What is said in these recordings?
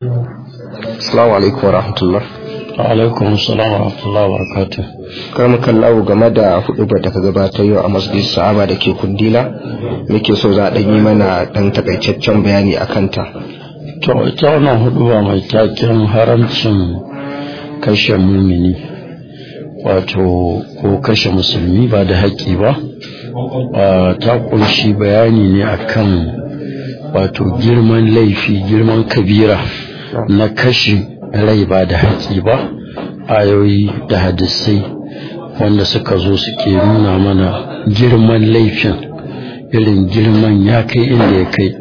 Assalamu alaikum warahmatullah. alaikum salam wa rahmatullahi wa barakatuh Karmu kallawo game da hudubar da ka gabatar yau a masjid sahaba da ke kundila muke so za a ɗan yi mana ɗan takaitaccen bayani a kanta. to ita wannan huduba mai taken haramcin kashe mumini wato ko kashe musulmi ba da haƙƙi ba Ah, ta ƙunshi bayani ne akan wato girman laifi girman kabira na kashe rai ba da haƙƙi ba ayoyi da hadisai wanda suka zo suke nuna mana girman laifin irin girman ya kai inda ya kai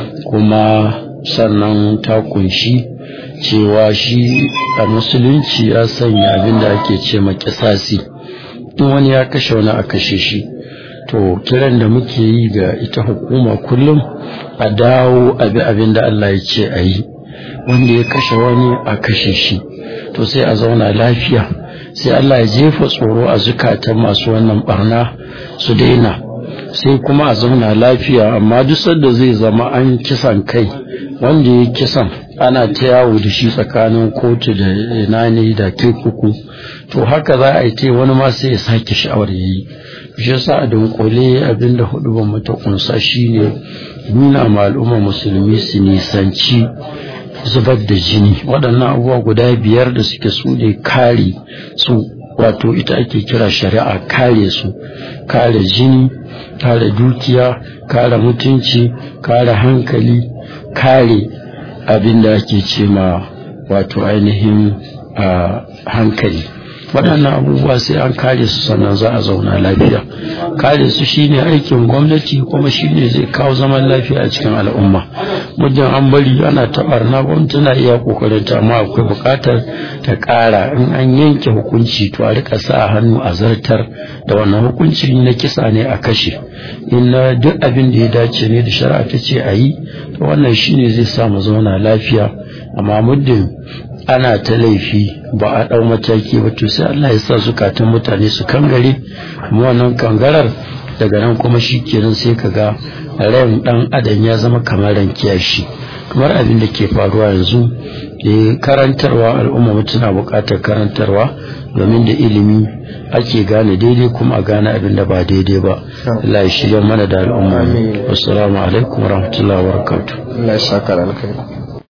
kuma sannan ta kunshi cewa shi a musulunci ya sanya abin da ake ce ma kisasi in wani ya kashe wani a kashe shi to kiran da muke yi ga ita hukuma kullum a dawo abi abin da Allah ya ce a yi wanda ya kashe wani a kashe shi to sai a zauna lafiya sai Allah ya jefa tsoro a zukatan masu wannan barna su daina sai kuma a zauna lafiya amma duk sanda zai zama an kisan kai wanda ya kisan ana ta yawo da shi tsakanin kotu da ina ne da kurkuku to haka za a yi ta wani ma sai ya sake sha'awar yayi shi yasa a dunkule abinda hudu ban mata kunsa shine nuna ma al'umma musulmi su nisanci zubar da jini waɗannan abubuwa guda biyar da suke su ne kare su wato ita ake kira shari'a kare su kare jini kare dukiya kare mutunci kare hankali kare abin da ake ce ma wato ainihin a hankali waɗannan abubuwa sai an kare su sannan za a zauna lafiya kare su shine aikin gwamnati kuma shine zai kawo zaman lafiya a cikin al'umma muddin an bari ana taɓarna gwamnati na iya kokarin ta amma akwai buƙatar ta ƙara in an yanke hukunci to a rika sa hannu a zartar da wannan hukunci na kisa ne a kashe in na duk abin da ya dace ne da shari'a ta ce a yi to wannan shine zai sa mu zauna lafiya amma muddin ana ta laifi ba a ɗau mataki ba to sai Allah ya sa zukatan mutane su kangare kuma wannan kangarar daga nan kuma shi kenan sai ka ga ran ɗan adam ya zama kamar ran kiyashi kamar abin da ke faruwa yanzu da karantarwa al'umma mu tana buƙatar karantarwa domin da ilimi ake gane daidai kuma a gane abin da ba daidai ba Allah ya shirya mana da al'umma assalamu alaikum warahmatullahi wabarakatuh Allah ya saka da alkhairi.